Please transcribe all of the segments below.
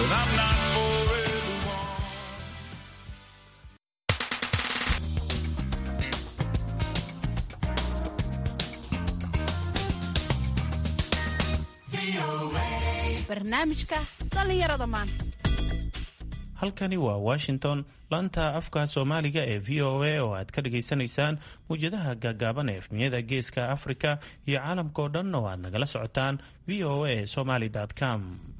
but I'm not forever one. barnaamijka dhallinyarada maanta halkani waa washington laanta afka soomaaliga ee v o a oo aad ka dhagaysanaysaan muwjadaha gaagaaban ee efmiyada geeska afrika iyo caalamkao dhan oo aad nagala socotaan v o a somaly com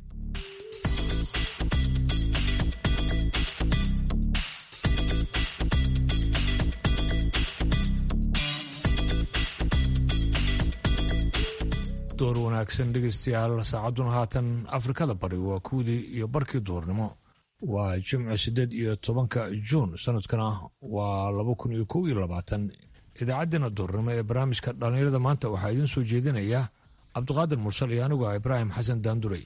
door wanaagsan dhegaystayaal saacadduna haatan afrikada bari waa kuwdii iyo barkii duurnimo waa jimco siddeed iyo tobanka juun sanadkana waa laba kun iyo kow iyo labaatan idaacaddeenna duurnimo ee barnaamijka dhallinyarada maanta waxaa idiin soo jeedinaya cabdiqaadir mursal iyo anigu ah ibraahim xasan daanduray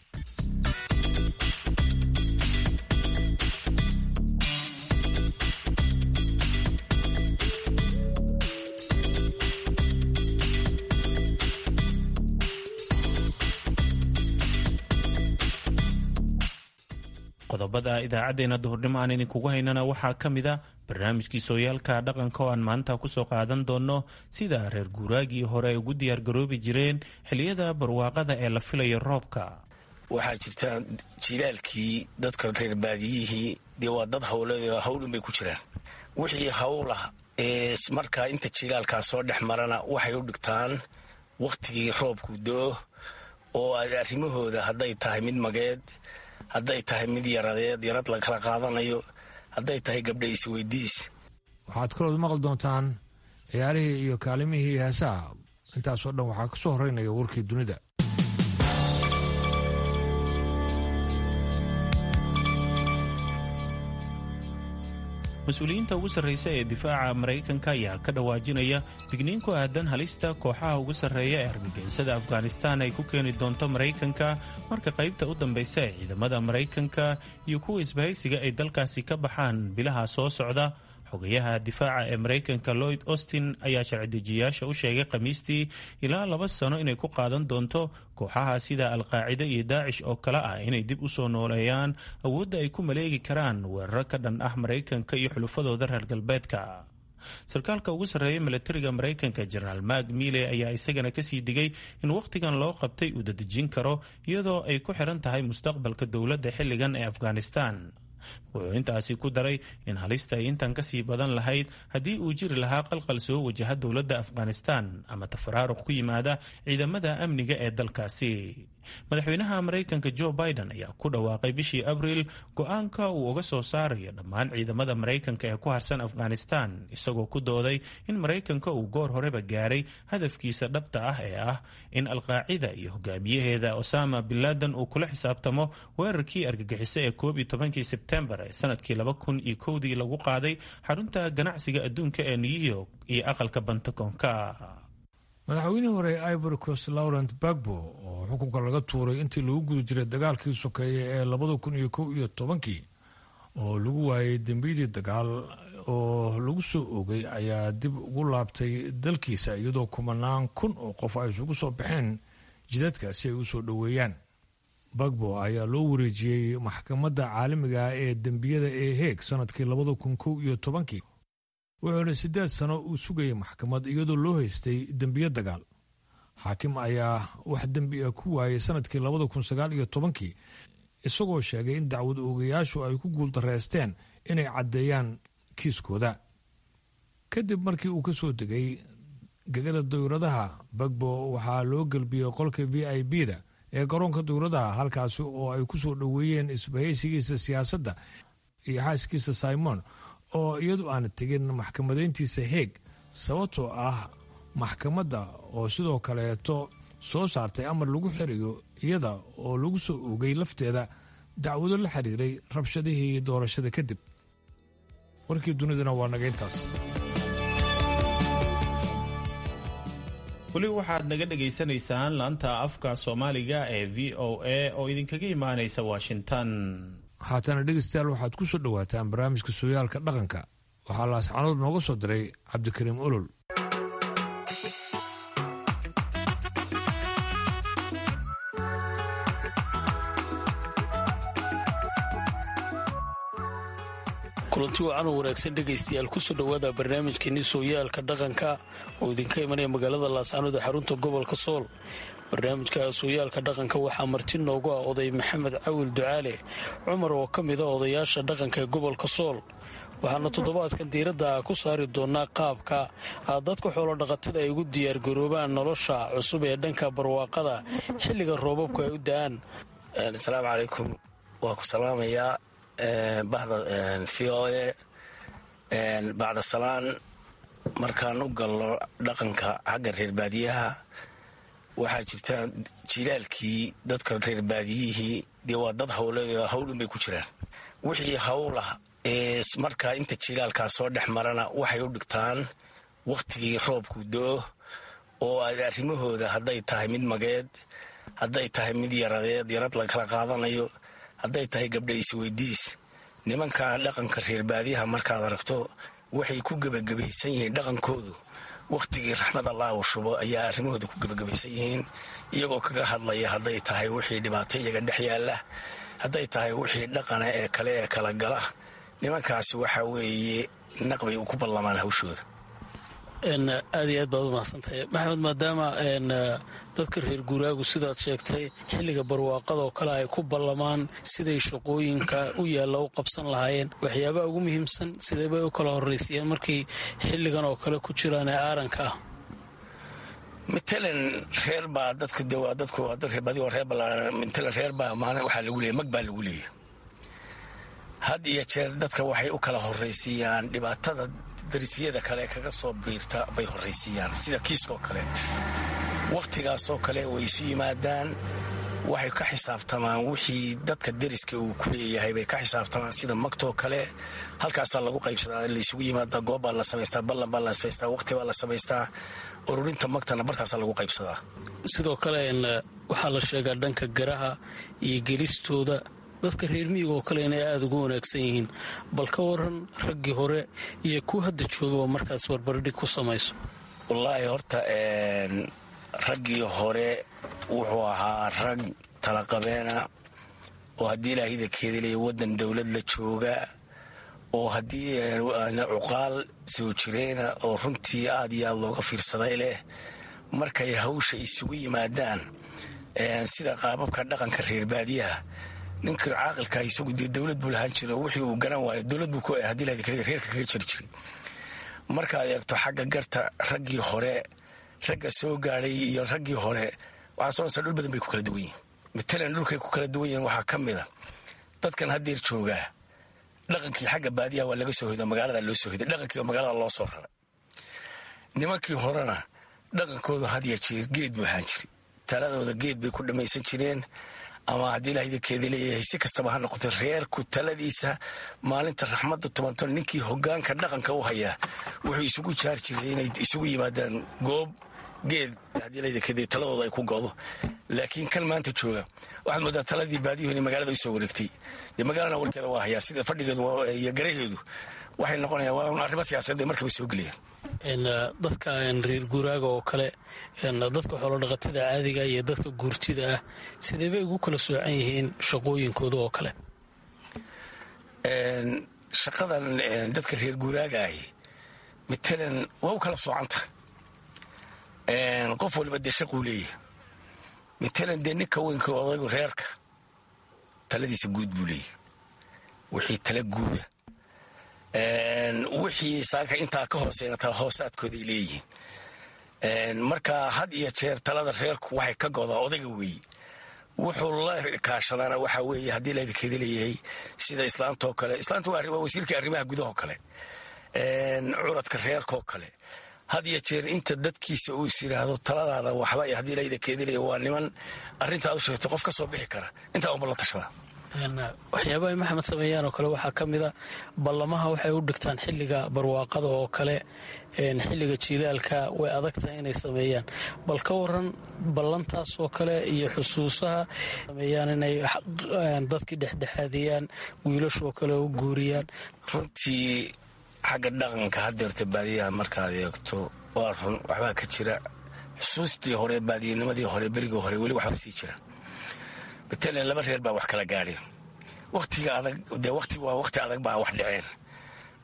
qodobada idaacaddeena duhurnimo aan idinkugu haynana waxaa ka mid a barnaamijkii sooyaalka dhaqanka oo aan maanta kusoo qaadan doonno sida reer guuraagii hore ay ugu diyaargaroobi jireen xiliyada barwaaqada ee la filayo roobka waxaa jirta jilaalkii dadka reer baadiyihii dee waa dad hawleed hawlun bay ku jiraan wixii hawlah ee markaa inta jilaalkaa soo dhex marana waxay u dhigtaan wakhtigii roobku do-o oo arrimahooda hadday tahay mid mageed hadday tahay mid yaradeed yarad la kala qaadanayo hadday tahay gabdha isweydiis waxaad kalood maqli doontaan ciyaarihii iyo kaalimihii heesaha intaasoo dhan waxaa ka soo horeynaya warkii dunida mas-uuliyiinta ugu sarreysa ee difaaca maraykanka ayaa ka dhawaajinaya digniin ku aadan halista kooxaha ugu sarreeya ee argagixisada afghanistaan ay ku keeni doonto maraykanka marka qaybta u dambaysa ee ciidamada maraykanka iyo kuwa isbahaysiga ay dalkaasi ka baxaan bilaha soo socda xogayaha difaaca ee maraykanka lloyd austin ayaa sharci-dejiyayaasha u sheegay khamiistii ilaa laba sano inay ku qaadan doonto kooxaha sida alqaacida iyo daacish oo kale ah inay dib u soo nooleeyaan awoodda ay ku maleegi karaan weeraro ka dhan ah maraykanka iyo xulufadooda reer galbeedka sarkaalka ugu sarreeya milatariga maraykanka jenaraal mak mile ayaa isagana kasii digay in wakhtigan loo qabtay uu dadejin karo iyadoo ay ku xiran tahay mustaqbalka dowladda xilligan ee afghanistan wuxuu intaasi ku daray in halista ay intan kasii badan lahayd haddii uu jiri lahaa qalqal soo wajaha dowladda afghanistan ama tafaraaruq ku yimaada ciidamada amniga ee dalkaasi madaxweynaha maraykanka jo biden ayaa ku dhawaaqay bishii abriil go-aanka uu uga soo saarayo dhammaan ciidamada maraykanka ee ku harsan afghanistan isagoo ku dooday in maraykanka uu goor horeba gaaray hadafkiisa dhabta ah ee ah in alqaacida iyo hogaamiyaheeda osama binladen uu kula xisaabtamo weerarkii argagixiso ee koob iyo tobankii sebtembar ee sanadkii laba kun iyo kowdii lagu qaaday xarunta ganacsiga adduunka ee new york iyo aqalka bantagonka madaxweynihii hore ee ivory coast laurent bagbo oo xukunka laga tuuray intii lagu guda jiray dagaalkii sokeeye ee labada kun iyo kow iyo tobankii oo lagu waayay dembiyadii dagaal oo lagu soo oogay ayaa dib ugu laabtay dalkiisa iyadoo kumanaan kun oo qof ay isugu soo baxeen jidadka si ay u soo dhoweeyaan bagbo ayaa loo wareejiyey maxkamadda caalamiga ee dembiyada ee heeg sanadkii labada kun kow iyo tobankii wuxuuna siddeed sano uu sugayay maxkamad iyadoo loo haystay dembiyo dagaal xaakim ayaa wax dembi a ku waayay sanadkii labada kun sagaal iyo tobankii isagoo sheegay in dacwad oogayaashu ay ku guuldareysteen inay caddeeyaan kiiskooda kadib markii uu ka soo degay gegada dawladaha bagbo waxaa loo gelbiyey qolka v i b da ee garoonka dawladaha halkaasi oo ay ku soo dhoweeyeen isbahaysigiisa siyaasadda iyo xaaskiisa simon oo iyadu aan tegin maxkamadayntiisa heeg sababtoo ah maxkamadda oo sidoo kaleeto soo saartay amar lagu xirayo iyada oo lagu soo oogay lafteeda dacwado la xiriiray rabshadihii doorashada kadib warkii duniduna waa naga intaas weli waxaad naga dhagaysanaysaan laanta afka soomaaliga ee v o a oo idinkaga imaanaysa washington haatana dhegeystayaal waxaad ku soo dhowaataan barnaamijka sooyaalka dhaqanka waxaa laascanood nooga soo diray cabdikariim olol kulanti wacan oo wanaagsan dhegaystayaal kusoo dhowaada barnaamijkeenii sooyaalka dhaqanka oo idinka imanaya magaalada laascanood ee xarunta gobolka sool barnaamijka sooyaalka dhaqanka waxaa marti noogu ah oday maxamed cawil ducaale cumar oo ka mid a odayaasha dhaqanka ee gobolka sool waxaana toddobaadkan diiradda ku saari doonaa qaabka dadka xoolodhaqatada ay ugu diyaargaroobaan nolosha cusub ee dhanka barwaaqada xilliga roobabku ay u da-aan asalaamu calaykum waa ku salaamayaa bahda v o e bacda salaan markaan u galno dhaqanka xagga reer baadiyaha waxaa jirta jilaalkii dadka reer baadiyihii dee waa dad hawleed hawlun bay ku jiraan wixii hawlah ee markaa inta jilaalkaa soo dhex marana waxay u dhigtaan wakhtigii roobku do-o oo aad arrimahooda hadday tahay mid mageed hadday tahay mid yaradeed yarad la kala qaadanayo hadday tahay gabdha isweydiis nimankaa dhaqanka reer baadiyaha markaad aragto waxay ku gebagabaysan yihiin dhaqankoodu wakhtigii raxmad allah uu shubo ayaa arrimahooda ku gebagabaysan yihiin iyagoo kaga hadlaya hadday tahay wixii dhibaato iyaga dhex yaalla hadday tahay wixii dhaqana ee kale ee kala gala nimankaasi waxaa weeye naqbay ku ballamaan hawshooda aad iyo aad baad u mahadsantahay maxamed maadaama dadka reer guuraagu sidaad sheegtay xilliga barwaaqada oo kale ay ku ballamaan siday shaqooyinka u yaalla u qabsan lahaayeen waxyaabaha ugu muhiimsan sidee bay u kala horraysayeen markay xilligan oo kale ku jiraan ee aaranka ah matalan reer baa dadka de waa dadku waa dad reerbadi waa reer ballaaran matalan reer baa maalin waxaa lagu leeyay mag baa lagu leeyay had iyo jeer dadka waxay u kala horraysiiyaan dhibaatada darisiyada kale kaga soo biirta bay horraysiiyaan sida kiiskoo kale wakhtigaasoo kale way isu yimaadaan waxay ka xisaabtamaan wixii dadka deriska uu ku leeyahay bay ka xisaabtamaan sida magtoo kale halkaasaa lagu qaybsadaa laysugu yimaadaa goob baa la samaystaa ballan baa la samaystaa wakhti baa la samaystaa ururinta magtana bartaasaa lagu qaybsadaa sidoo kale waxaa la sheegaa dhanka garaha iyo gelistooda dadka reer miyiga oo kale inay aada ugu wanaagsan yihiin bal ka waran raggii hore iyo kuwa hadda joogaba markaas barbardhig ku samayso wallaahi horta raggii hore wuxuu ahaa rag talaqabeena oo haddii ilaahida keedilaya waddan dowlad la jooga oo haddii cuqaal soo jireena oo runtii aad iyo aad looga fiirsaday leh markay hawsha isugu yimaadaan sida qaababka dhaqanka reer baadiyaha ninka caaqilka isagu dee dowlad buu lahaan jiro wixii uu garan waayo dowlad buu haddii ilaahida keedilaya reerka kaga jiri jiray markaad eegto xagga garta raggii hore ragga soo gaadhay iyo raggii hore waxaa soonaysaa dhul badan bay ku kala duwan yihin matalan dhulkay ku kala duwan yihiin waxaa ka mid a dadkan haddeer joogaa dhaqankii xagga baadiyaha waa laga soo hoydo magaalada loo soo hoyday dhaqankii waa magaalada loo soo raray nimankii horena dhaqankooda had ya jeer geed buu ahaan jiray taladooda geed bay ku dhammaysan jireen ama haddii ilaahdakeeda leeyahay si kastaba ha noqoto reerku taladiisa maalinta raxmadda tobanton ninkii hogaanka dhaqanka u hayaa wuxuu isugu jaar jiray inay isugu yimaadaan goob geed haddii ilaahdakeeda taladooda ay ku go'do laakiin kan maanta jooga waxaad moodaa taladii baadiyuhu inay magaalada usoo wareegtay dee magaalana warkeeda waa hayaa sida fadhigeedu iyo garaheedu waxay noqonayaan waa arrimo siyaasadeed bay markaba soo gelayaan dadka reer guuraaga oo kale dadka xoolodhaqatada caadiga iyo dadka guurtida ah sidee bay ugu kala soocan yihiin shaqooyinkooda oo kale shaqadan dadka reer guuraaga ahi matalan waa u kala soocanta qof waliba dee shaquu leeyahay matalan dee ninka weynka odaygu reerka taladiisa guud buu leeyahay wixii tala guuda wixii saaka intaa ka hooseyna tala hoosaadkooday leeyihiin marka had iyo jeer talada reerku waxay ka godaa odayga weeye wuxuu la kaashadaana waxaa weeye haddii laydinkeeda leeyahay sida islaantoo kale islaanta waa wasiirka arrimaha gudahoo kale curadka reerkoo kale had iyo jeer inta dadkiisa uu is yidhaahdo taladaada waxba haddii laydinkeeda leeyahay waa niman arrintaad u sheegto qof ka soo bixi kara intaa unba la tashada waxyaabaha ay maxamed sameeyaan oo kale waxaa ka mida ballamaha waxay u dhigtaan xilliga barwaaqada oo kale xilliga jiilaalka way adag tahay inay sameeyaan bal ka waran ballantaas oo kale iyo xusuusaha sameeyaan inay dadkii dhexdhexaadiyaan wiilashoo kale u guuriyaan runtii xagga dhaqanka hadeerta baadiyaha markaad eegto waa run waxbaa ka jira xusuustii hore baadiyanimadii hore berigii hore weli waxbaa sii jira matalan laba reer baa wax kala gaadheen watiga adag dee wati waa waqti adag baa wax dhaceen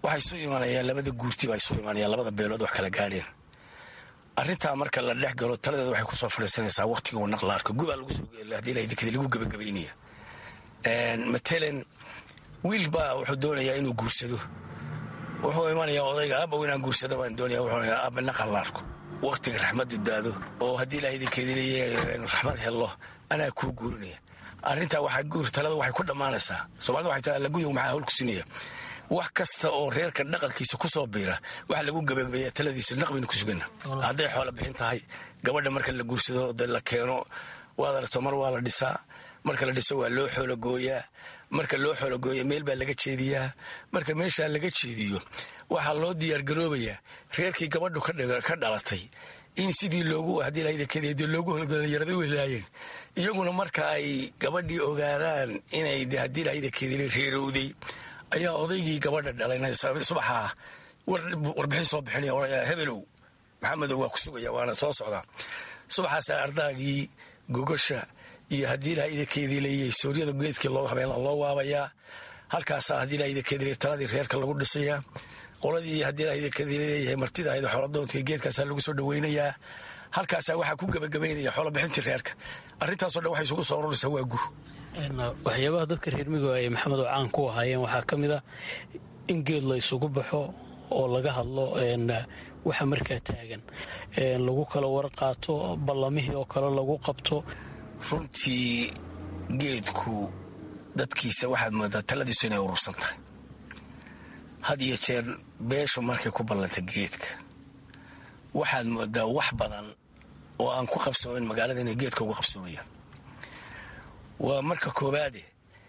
waxay isu imanayaan labada guurti baa isu imanayaan labada beelood wax kala gaadheen arrintaa marka la dhex galo taladeeda waxay kusoo fadhiisanaysaa waqtiga uu naq la arko gubaa lagu soo hadii laydikada lagu gebagabaynaya matalan wiil baa wuxuu doonayaa inuu guursado wuxuu imanayaa odayga aabba inaan guursado baan doonaya wuxuu aabba naqal la arko waqtiga raxmaddu daado oo haddii ilaahay idinkeeda leeyahay raxmad hello anaa kuu guurinaya arrintaa waxaa guur talada waxay ku dhammaanaysaa soomaalida waxay tahay allaguyow maxaa hawl ku sinaya wax kasta oo reerka dhaqankiisa ku soo biira waxa lagu gabagabeeya taladiisa naqbaynu ku sugana hadday xoola bixin tahay gabadha marka la guursado de la keeno waad aragto mar waa la dhisaa marka la dhiso waa loo xoologooyaa marka loo xoologooya meel baa laga jeediyaa marka meeshaa laga jeediyo waxaa loo diyaargaroobayaa reerkii gabadhu ka dhalatay in sidii loogu haddii lahadkeed loogu holgolanyarada welaayeen iyaguna marka ay gabadhii ogaadaan inay haddii lahadakeedii reerowday ayaa odaygii gabadha dhalayna subaxaa warbixin soo bixinaya odhaya hebelow maxamedow waa ku sugaya waana soo socdaa subaxaasaa ardaagii gogosha iyo haddii lahadakeedii leeyahay sooryada geedkii loo habeen loo waabayaa halkaasaa haddii lahadakeedii taladii reerka lagu dhisayaa qoladii haddii lahadakeedii leeyahay martida ahayda xooladoonka geedkaasaa lagu soo dhaweynayaa halkaasaa waxaa ku gebagabaynaya xoolobixintii reerka arrintaasoo dhan waxay isugu soo ururaysaa waa gu waxyaabaha dadka reer migo ay maxamed oo caan ku ahaayeen waxaa ka mid a in geed la isugu baxo oo laga hadlo waxa markaa taagan lagu kala warqaato ballamihii oo kale lagu qabto runtii geedku dadkiisa waxaad moodaa taladiisu inay urursan tahay had iyo jeer beeshu markay ku ballanta geedka waxaad moodaa wax badan oo aan ku qabsoomin magaalada inay geedka ugu qabsoomayaan waa marka koobaade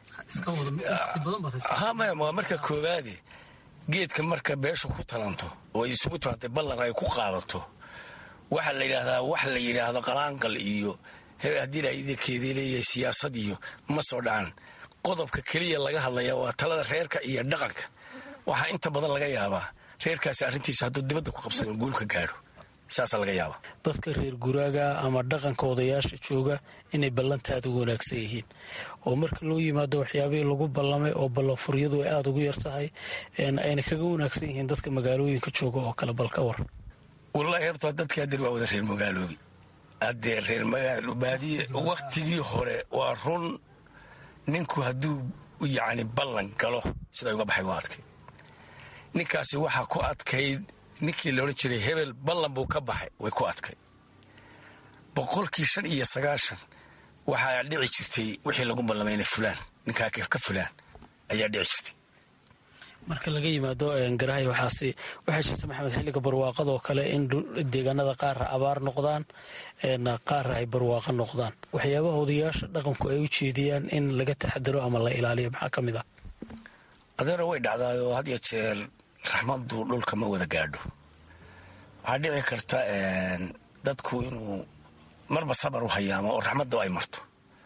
waa marka koobaade geedka marka beeshu ku talanto oo ay isugu timaatay ballan ay ku qaadato waxaa la yidhaahdaa wax la yidhaahdo qalaanqal iyo haddii laidinkeedii leeyahay siyaasad iyo ma soo dhacan qodobka keliya laga hadlaya waa talada reerka iyo dhaqanka waxaa inta badan laga yaabaa reerkaasi arrintiisa hadduu dibadda ku qabsado guulka gaadho saasaa laga yaaba dadka reer guraaga ama dhaqanka odayaasha jooga inay ballantaada u wanaagsan yihiin oo marka loo yimaado waxyaabihii lagu ballamay oo ballanfuryadu ay aada ugu yar tahay ayna kaga wanaagsan yihiin dadka magaalooyinka jooga oo kale bal ka war wallaahi horta dadkii hadeer waa wada reer magaaloobi haddee reer magaalobaadiye wakhtigii hore waa run ninku hadduu yacni ballan galo sida uga baxay waa adkay ninkaasi waxaa ku adkayd ninkii laodhan jiray hebel ballan buu ka baxay way ku adkay boqolkii shan iyo sagaashan waxaa dhici jirtay wixii lagu ballamay inay fulaan ninkaa ka fulaan ayaa dhici jirtay marka laga yimaado garahay waxaasi waxaa jirta maxamed xilliga barwaaqadoo kale in deegaanada qaara abaar noqdaan qaara ay barwaaqo noqdaan waxyaabaha odayaasha dhaqanku ay u jeediyaan in laga taxadaro ama la ilaaliyo maxaa ka mid ah adeero way dhacdaayoo had iyo jeer raxmaddu dhulka ma wada gaadho waxaa dhici karta dadku inuu marba sabar u hayaamo oo raxmadda ay marto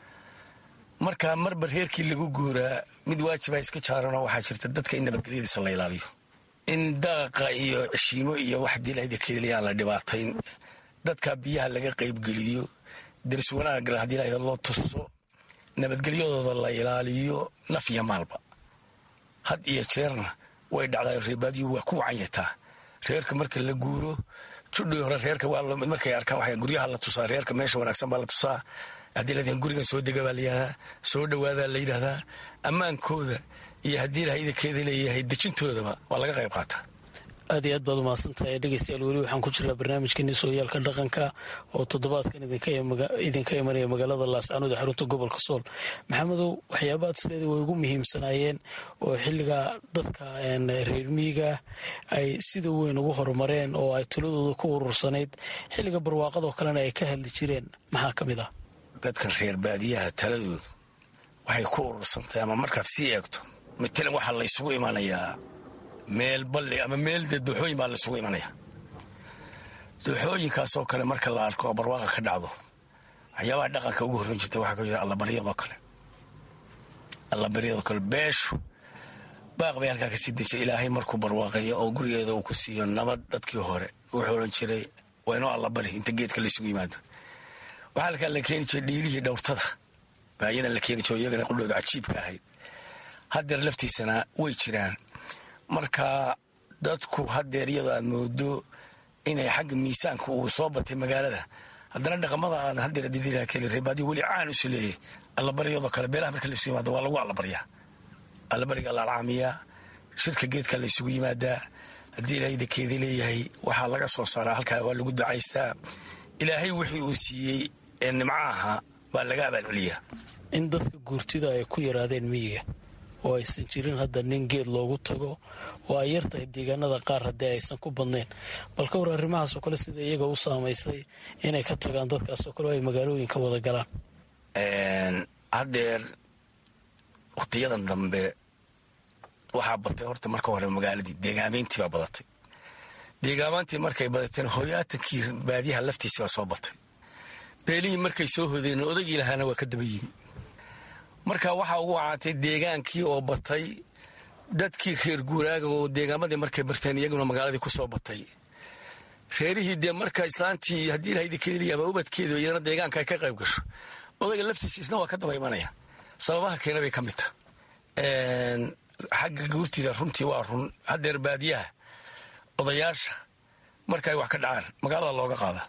marka marba reerkii lagu guuraa mid waajiba iska jaaranoo waxaa jirta dadka in nabadgelyadiisa la ilaaliyo in daaqa iyo cishiimo iyo wax dilaydakeliya aan la dhibaatayn dadka biyaha laga qaybgeliyo daris wanaagna haddii lahda loo tuso nabadgelyadooda la ilaaliyo naf iyo maalba had iyo jeerna way dhacdaa reebaadiyu waa ku wacanyataa reerka marka la guuro judhii hore reerka markay arkaan waa guryaha la tusaa reerka meesha wanaagsan baa la tusaa haddii la gurigan soo dega baa layidhahdaa soo dhowaadaa la yidhahdaa ammaankooda iyo haddii lahaydakeeda leeyahay dejintoodaba waa laga qayb qaataa aad iyo aad baad umahadsantahay dhegeystayaal weli waxaan ku jiraa barnaamijkeeni sooyaalka dhaqanka oo toddobaadkan idinka imanaya magaalada laascaanood ee xarunta gobolka sool maxamedow waxyaabaad isleeda way ugu muhiimsanaayeen oo xilliga dadka reer miyiga ay sida weyn ugu horumareen oo ay taladooda ku urursanayd xilliga barwaaqadoo kalena ay ka hadli jireen maxaa ka mid ah dadkan reer baadiyaha taladoodu waxay ku urursantahay ama markaad sii eegto matalan waxaa la ysugu imanayaa meel balli ama meel dee dooxooyin baa laysugu imanaya dooxooyinkaasoo kale marka la arko oo barwaaqa ka dhacdo waxyaabaha dhaqanka ugu horreyn jirta waxaa ka mid allabaryadoo kale allabaryadoo kale beeshu baaq bay halkaa kasii dejay ilaahay markuu barwaaqeeyo oo gurigeeda uu ku siiyo nabad dadkii hore wuxuu odhan jiray waa inoo allabari inta geedka laysugu yimaado waxaa halkaa la keeni jiray dhiirihii dhowrtada baa iyadan la keeni jiro iyagana qudhooda cajiibka ahayd haddeer laftiisana way jiraan marka dadku hadeer iyadoo aad moodo inay xagga miisaanka uu soo batay magaalada haddana dhaqamada aadan hadeer didiraakeli reebaadiyo weli caan isu leeyahay allabaryadoo kale beelaha marka laisu yimaado waa lagu allabaryaa allabariga laalaamiyaa shirka geedka la isugu yimaadaa haddii ilaahay dakeeda leeyahay waxaa laga soo saaraa halkaa waa lagu ducaystaa ilaahay wixii uu siiyey ee nimco ahaa baa laga abaalceliyaa in dadka guurtida ay ku yaraadeen miyiga oo aysan jirin hadda nin geed loogu tago oo ay yartahay deegaanada qaar haddii aysan ku badnayn bal ka war arrimahaasoo kale sida iyaga u saamaysay inay ka tagaan dadkaasoo kale oo ay magaalooyinka wada galaan haddeer wakhtiyadan dambe waxaa batay horta marka hore magaaladii deegaameyntii baa badatay deegaamaantii markay badateen hoyaatankii baadiyaha laftiisi baa soo batay beelihii markay soo hodeen odagii lahaana waa ka daba yimi marka waxaa ugu wacaantay deegaankii oo batay dadkii reer guuraaga oo deegaamadii markay barteen iyaguna magaaladii ku soo batay reerihii dee marka islaantii haddii ilahaydikeedii ama ubadkeedu iyadana deegaanka ay ka qayb gasho odayga laftiisa isna waa ka daba imanaya sababaha keena bay ka mid taha xagga guurtida runtii waa run haddeer baadiyaha odayaasha marka ay wax ka dhacaan magaalada looga qaadaa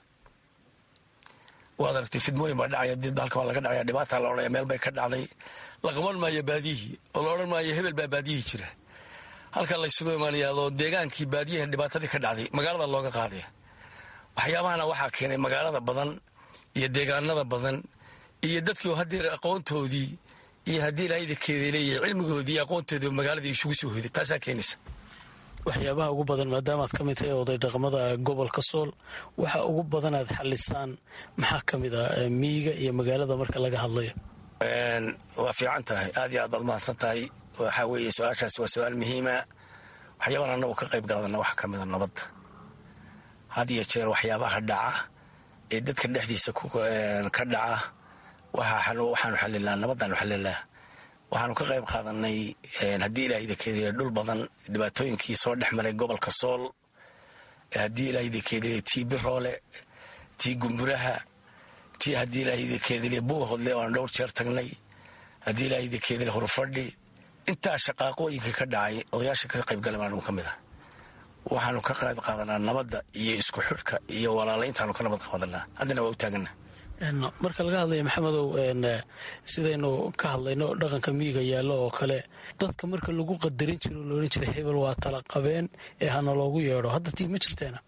waad aragtay fidmooyin baa dhacaya did halka waa laga dhacaya dhibaataa la odhanaya meel bay ka dhacday la qaban maayo baadiyihii oo la odhan maayo hebel baa baadiyihii jira halka laysugu imaanayaadoo deegaankii baadiyaha dhibaatadii ka dhacday magaalada looga qaadaya waxyaabahana waxaa keenay magaalada badan iyo deegaanada badan iyo dadkii haddeer aqoontoodii iyo haddii ilaahaydakeeda leeyahay cilmigoodii iyo aqoontoodii magaaladii isugu soo hoday taasaa keenaysa waxyaabaha ugu badan maadaamaad ka mid tahay oday dhaqmada gobolka sool waxa ugu badan aad xalisaan maxaa ka mid ah miyiga iyo magaalada marka laga hadlayo waa fiican tahay aad iyo aad baad mahadsan tahay waxaa weeye su-aashaas waa su-aal muhiima waxyaabahan annagu ka qayb qaadana waxaa ka mida nabadda had iyo jeer waxyaabaha dhaca ee dadka dhexdiisa ka dhaca waxaanu xalilnaa nabadaanu xalilnaa waxaanu ka qayb qaadanay haddii ilaahaydakeedile dhul badan dhibaatooyinkii soo dhex maray gobolka sool haddii ilaahaydakeedile tii biroole tii gumburaha tii haddii ilaahaydakeedile buuhodle oo aan dhowr jeer tagnay haddii ilaahaydakeedile hurfadhi intaa shaqaaqooyinka ka dhacay odayaasha ka qaybgalay baan ka mid ah waxaanu ka qayb qaadanaa nabadda iyo isku xidhka iyo walaalayntaanu ka nabad qaadanaa haddana waa u taagana marka laga hadlaya maxamedow sidaynu ka hadlayno dhaqanka miyiga yaallo oo kale dadka marka lagu qadarin jiro lo odhan jiray hebel waa tala qabeen ee hana loogu yeedho hadda tii ma jirteena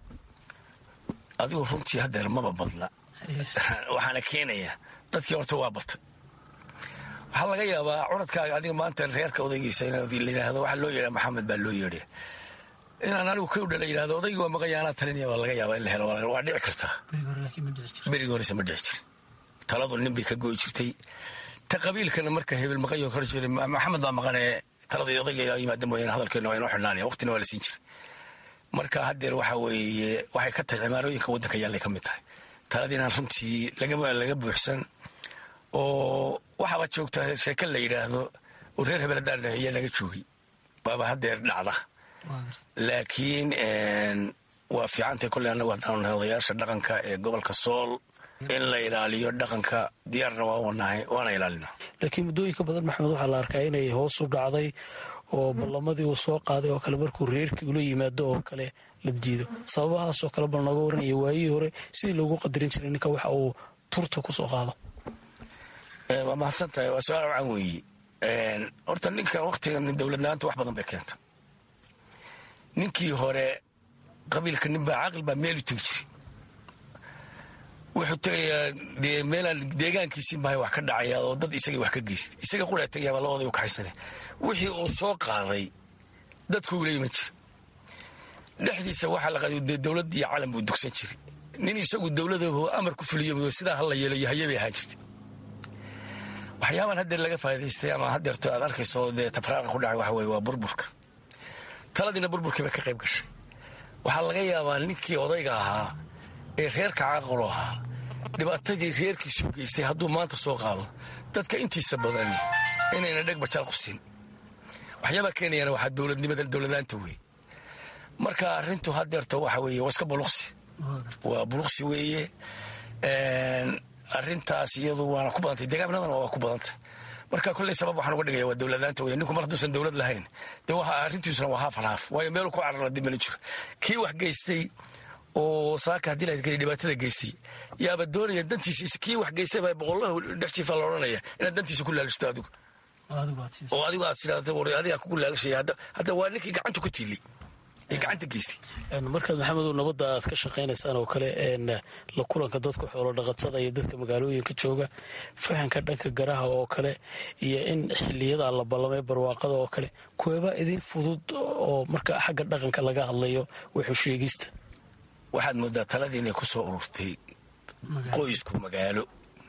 adigu runtii haddeer maba badna waxaana keenaya dadkii horta waa batay waxaa laga yaabaa curadkaaga adiga maanta reerka odaygiisa layidhaahdo waxaa loo yeedha maxamed baa loo yeedhay inaan anigu ka dhala yidhahdo odaygii waa maqanya anaa talinaya baa laga yaabaa in la helo waa dhici kartaa berigi horese ma dhici jir taladu nin bay ka goyi jirtay ta qabiilkana marka hebel maqanyo kor jiray maxamed baa maqanee taladii odayga yimaada mooyaane hadalkeena waa inoo xidhnaanaya waqtina waa la siin jiray marka haddeer waxa weeye waxay ka tahay cimaarooyinka waddanka yaallay ka mid tahay taladiinaan runtii laga buuxsan oo waxaaba joogta sheeke la yidhaahdo oo reer hebel haddaan dhaheeye laga joogi baaba haddeer dhacda laakiin waa fiicantay kolley annagu haddaan nahay odayaasha dhaqanka ee gobolka sool in la ilaaliyo dhaqanka diyaarna waa wanahay waana ilaalina laakiin muddooyinka badan maxamed waxaa la arkaa inay hoos u dhacday oo ballamadii uu soo qaaday oo kale markuu reerkii ula yimaado oo kale la diido sababahaasoo kale bal nooga waranaya waayihii hore sidii loogu qadarin jiray ninka waxa uu turta ku soo qaado waa mahadsan tahay waa su-aal wacan weeye horta ninkan wakhtigan dowladla-aanta wax badan bay keenta ninkii hore qabiilka ninbaa caqli baa meel u tegi jiray wuxuu tegayaa dee meelaan deegaankiisii mahay wax ka dhacaya oo dad isagii wax ka geystay isaga quraa tegaya baa labooday u kaxaysane wixii uu soo qaaday dadku ula iman jira dhexdiisa waxaa la qaaday dee dowladd iyo calan buu dugsan jiray nin isagu dowladaba amar ku fuliyo sidaa hala yeelo iyo hayabay ahaan jirtay waxyaabaan haddeer laga faa'idaystay ama haddeerto aad arkayso dee tabraaqa ku dhacay waxa weye waa burburka taladiina burburkii bay ka qayb gashay waxaa laga yaabaa ninkii odayga ahaa ee reerka caaqalo ahaa dhibaatadii reerkiisu geystay hadduu maanta soo qaado dadka intiisa badani inayna dheg bajaal qusin waxyaabaa keenayana waxaa dowladnimada dowladlaanta wey marka arrintu haddeerta waxa weeye waa iska buluqsi waa buluqsi weeye arrintaas iyadu waana ku badantay deegaanadana waa ku badantay marka kolley sabab waxaan uga dhigaya waa dowladaanta wey ninku mar hadduusan dowlad lahayn dee waxa arrintiisuna waa haaf haaf waayo meelu ku carara dibmana jiro kii wax geystay oo saaka haddii la keli dhibaatada geystay yaaba doonaya dantiisa kii wax geystay baa boqollaha dhex jiifa la odhanaya inaad dantiisa ku laalisto adigu oo adigu aad sidaata war adigaa kugu laalashaya hadda hadda waa ninkii gacanta ku tiili ee gacanta geystay markaad maxamedow nabadda aad ka shaqaynaysaan oo kale la kulanka dadka xoolo dhaqatada iyo dadka magaalooyinka jooga fahanka dhanka garaha oo kale iyo in xiliyada la ballamay barwaaqada oo kale kuweebaa idin fudud oo marka xagga dhaqanka laga hadlayo wuxuu sheegista waxaad moodaa taladii inay ku soo ururtay qoysku magaalo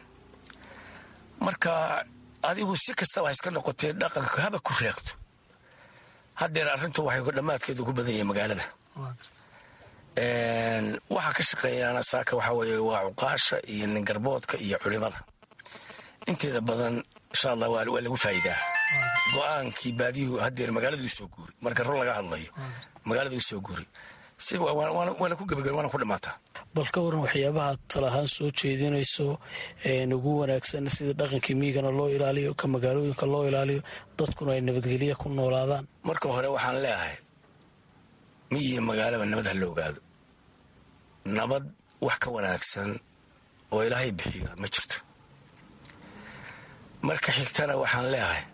marka adigu si kastaba ha iska noqotee dhaqanka haba ku reegto haddeer arrintu waxay dhammaadkeedu ku badan yahay magaalada waxaa ka shaqeeyaana saaka waxaa weeye waa cuqaasha iyo ningarboodka iyo culimada inteeda badan insha allah waa lagu faa'iidaa go-aankii baadiyuhu haddeer magaaladu soo guuri marka run laga hadlayo magaaladu soo guuri si waana ku gebagaba waana ku dhammaataa bal ka waran waxyaabaha talahaan soo jeedinayso ugu wanaagsan sida dhaqankii miigana loo ilaaliyo ka magaalooyinka loo ilaaliyo dadkuna ay nabadgelya ku noolaadaan marka hore waxaan leeyahay miyiyo magaalaba nabad ha la ogaado nabad wax ka wanaagsan oo ilaahay bixiyo ma jirto marka xigtana waxaan leeyahay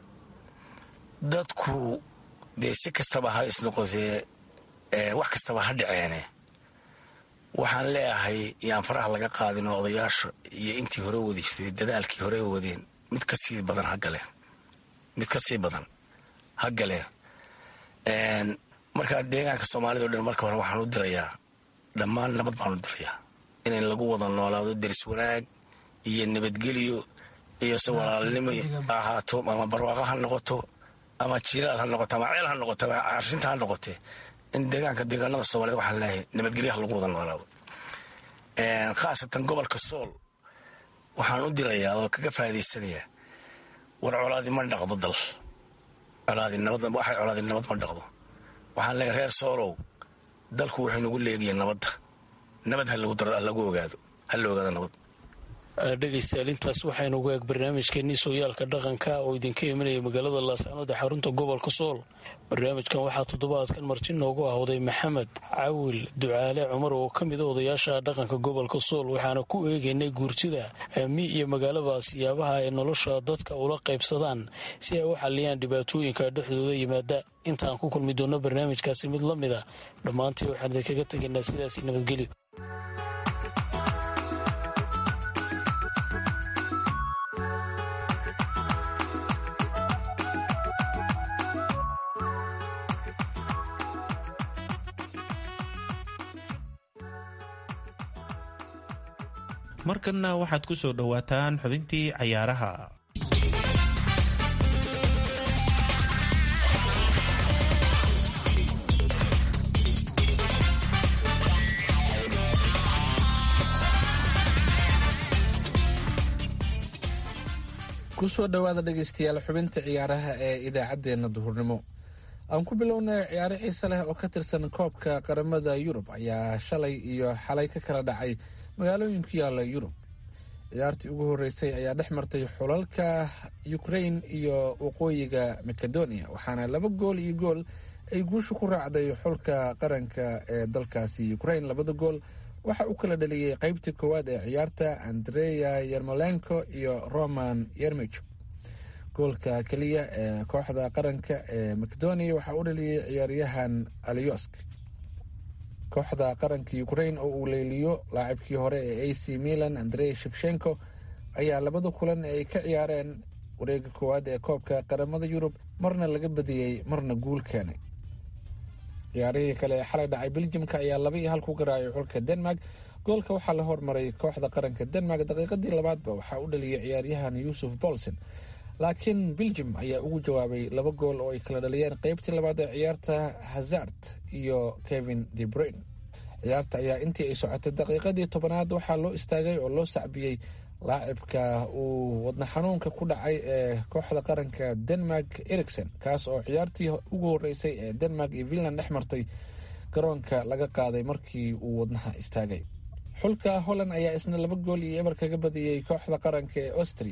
dadku dee si kastaba ha isnoqotee wax kastaba ha dhaceene waxaan leeyahay yaan faraha laga qaadinoo odayaasha iyo intii hore wadi jirtay dadaalkii hore wadeen mid ka sii badan ha galeen mid ka sii badan ha galeen markaa deegaanka soomaalida o dhan marka hore waxaan u dirayaa dhammaan nabad baan u dirayaa in lagu wada noolaado deris wanaag iyo nabadgelyo iyo se walaalnimo ahaato ama barwaaqo ha noqoto ama jilaal ha noqoto ama ceel ha noqoto ama arshinta ha noqotee in deegaanka deegaanada soomaaliyed waxaan leeyahay nabadgelyaha lagu wada noolaado khaasatan gobolka sool waxaan u dirayaa oo kaga faa'idaysanayaa war colaadi ma dhaqdo dal colaadi nabad waxay colaadi nabad ma dhaqdo waxaan leeyahay reer soolow dalku wuxuu nagu leegayaa nabadda nabad ha lagu daro lagu ogaado ha la ogaado nabad dhegaystayaal intaas waxaynu ugu eeg barnaamijkeenii sooyaalka dhaqanka oo idinka imanaya magaalada laascanood ee xarunta gobolka sool barnaamijkan waxaa toddobaadkan marti noogu ahowday maxamed cawil ducaale cumar oo ka mida odayaasha dhaqanka gobolka sool waxaana ku eegaynay guurtida mi iyo magaalaba siyaabaha ay nolosha dadka ula qaybsadaan si ay u xaliyaan dhibaatooyinka dhexdooda yimaada intaan ku kulmi doonno barnaamijkaasi mid la mid a dhammaantii waxaan idinkaga tegaynaa sidaasi nabadgelyo markanna waxaad ku soo dhowaataan xubintii cayaaraha kusoo dhowaada dhegaystayaal xubinta ciyaaraha ee idaacaddeenna duhurnimo aan ku bilownay ciyaaro xiise leh oo ka tirsan koobka qaramada yurub ayaa shalay iyo xalay ka kala dhacay magaalooyin ku yaala yurub ciyaartii ugu horeysay ayaa dhex martay xulalka ukrain iyo waqooyiga macedonia waxaana laba gool iyo gool ay guusha ku raacday xulka qaranka ee dalkaasi ukrain labada gool waxa uu kala dhaliyey qeybtii koowaad ee ciyaarta andreya yermolenko iyo roman yermich goolka keliya ee kooxda qaranka ee macedonia waxaa u dhaliyey ciyaaryahan alyosk kooxda qaranka ukrain oo uu leeliyo laacibkii hore ee a c milan andrey shefshenko ayaa labada kulan ay ka ciyaareen wareega koowaad ee koobka qaramada yurub marna laga badiyey marna guul keenay ciyaarihii kale ee xalay dhacay beljimka ayaa laba iyo hal ku garaacay xulka denmark goolka waxaa la hormaray kooxda qaranka denmark daqiiqadii labaadba waxaa u dhaliyay ciyaaryahan yuusuf bolson laakiin beljim ayaa ugu jawaabay laba gool oo ay kala dhaliyeen qeybtii labaad ee ciyaarta hazard iyo kevin de bruin ciyaarta ayaa intii ay socotay daqiiqadii tobanaad waxaa loo istaagay oo loo sacbiyey laacibka uu wadna xanuunka ku dhacay ee kooxda qaranka denmark ericson kaas oo ciyaartii ugu horeysay ee denmark iyo finland dhex martay garoonka laga qaaday markii uu wadnaha istaagay xulka holland ayaa isna laba gool iyo eber kaga badiyey kooxda qaranka ee austria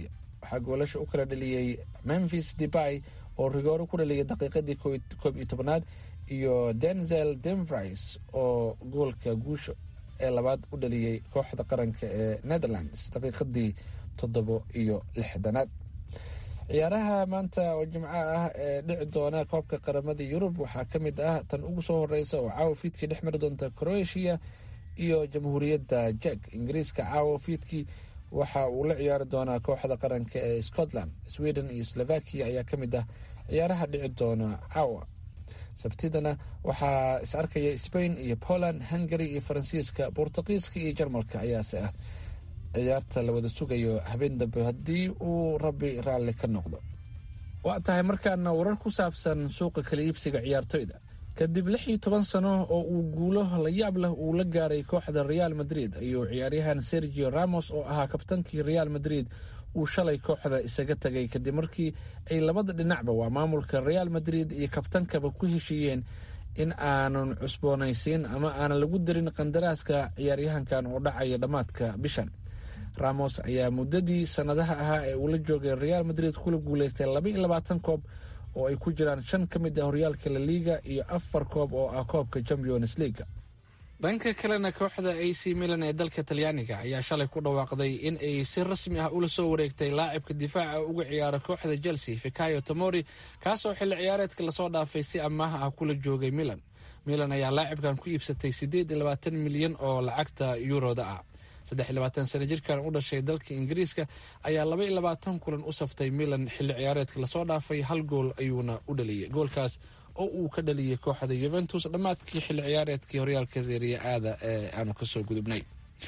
waxaa goolasha u kala dhaliyey memphis debay oo rigooro ku dhaliyay daqiiqadii koob iyo tobanaad iyo denzel demvris oo goolka guusha ee labaad u dhaliyey kooxda qaranka ee netherlands daqiiqadii toddobo iyo lixdanaad ciyaaraha maanta oo jimco ah ee dhici doona koobka qaramada yurub waxaa ka mid ah tan ugu soo horeysa oo caawa fiidkii dhex mari doonta croatia iyo jamhuuriyadda jek ingiriiska caawa fiidkii waxa uu la ciyaari doonaa kooxda qaranka ee scotland sweden iyo slovakia ayaa ka mid ah ciyaaraha dhici doona caawa sabtidana waxaa is arkaya spain iyo poland hungary iyo faransiiska bortuqiiska iyo jarmalka ayaase ah ciyaarta la wada sugayo habeen dambe haddii uu rabbi raalli ka noqdo waa tahay markaana warar ku saabsan suuqa kala iibsiga ciyaartoyda kadib lix iyo toban sano oo uu guulo la yaab leh uu la gaaray kooxda real madrid ayuu ciyaaryahan sergio ramos oo ahaa kabtankii real madrid uu shalay kooxda isaga tagay kadib markii ay labada dhinacba waa maamulka real madrid iyo kabtankaba ku heshiiyeen in aanan cusboonaysiin ama aanan lagu darin qandaraaska ciyaaryahankan oo dhacaya dhammaadka bishan ramos ayaa muddadii sannadaha ahaa ee uu la joogay real madrid kula guuleystay laba iyo labaatan koob oo ay ku jiraan shan ka mid ah horyaalka la liiga iyo afar koob oo ah koobka champions leaga dhanka kalena kooxda a c milan ee dalka talyaaniga ayaa shalay ku dhawaaqday in ay si rasmi ah ula soo wareegtay laacibka difaaca uga ciyaara kooxda chelsea fikayo tomori kaasoo xilli ciyaareedka lasoo dhaafay si amaaha ah kula joogay milan milan ayaa laacibkan ku iibsatay siddeed iyo labaatan milyan oo lacagta yuroda ah saddex iyo labaatan sano jirkan u dhashay dalka ingiriiska ayaa laba iyo labaatan kulan u saftay milan xilli ciyaareedka lasoo dhaafay hal gool ayuuna u dhaliyay goolkaas oo uu ka dhaliyay kooxda yuventus dhammaadkii xilli ciyaareedkii horyaalka seeriya aada ee aanu kasoo gudubnay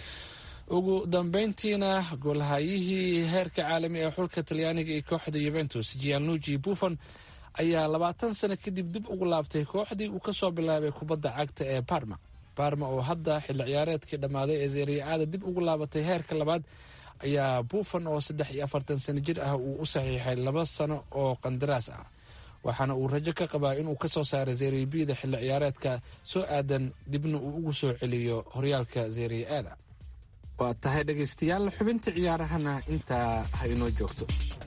ugu dambeyntiina goolhayihii heerka caalami ee xulka talyaaniga iyo kooxda yuventus gianugi buffon ayaa labaatan sano kadib dib ugu laabtay kooxdii uu kasoo bilaabay kubadda cagta ee barma barma oo hadda xilli ciyaareedkii dhammaaday ee seeriya aada dib ugu laabatay heerka labaad ayaa buffon oo saddex iyo afartan sano jir ah uu u saxiixay laba sano oo qandaraas ah waxaana uu rajo ka qabaa inuu kasoo saaro zeribida xilli ciyaareedka soo aadan dibna uu ugu soo celiyo horyaalka zeria aada waa tahay dhegaystayaal xubinta ciyaarahana intaa ha inoo joogto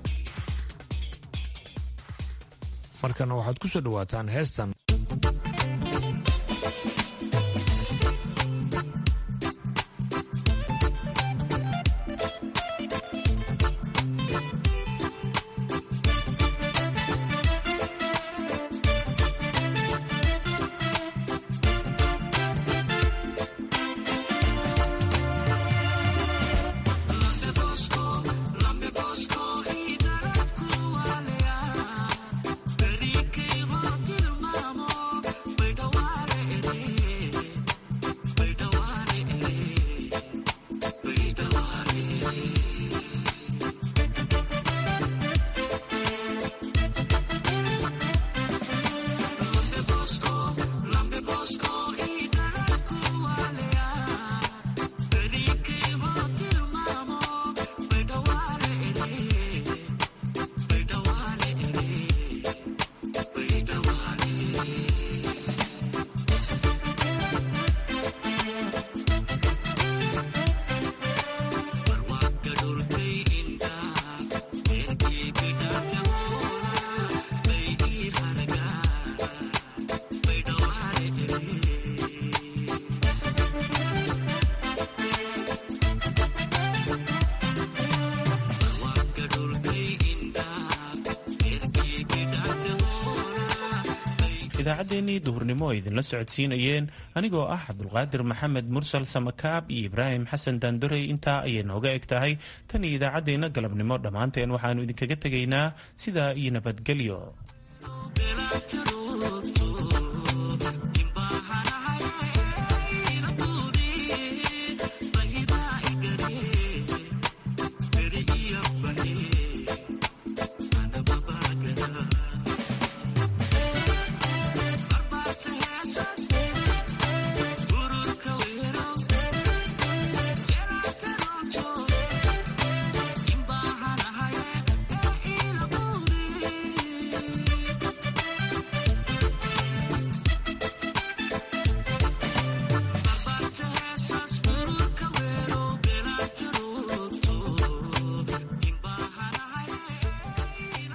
markana waxaad ku soo dhawaataan heestan idaacaddeenii duhurnimo ay idinla socodsiinayeen anigoo ah cabdulqaadir maxamed mursal samakaab iyo ibraahim xasan daandorey intaa ayay nooga eg tahay tan iyo idaacaddeenna galabnimo dhammaanteen waxaannu idinkaga tegaynaa sidaa iyo nabadgelyo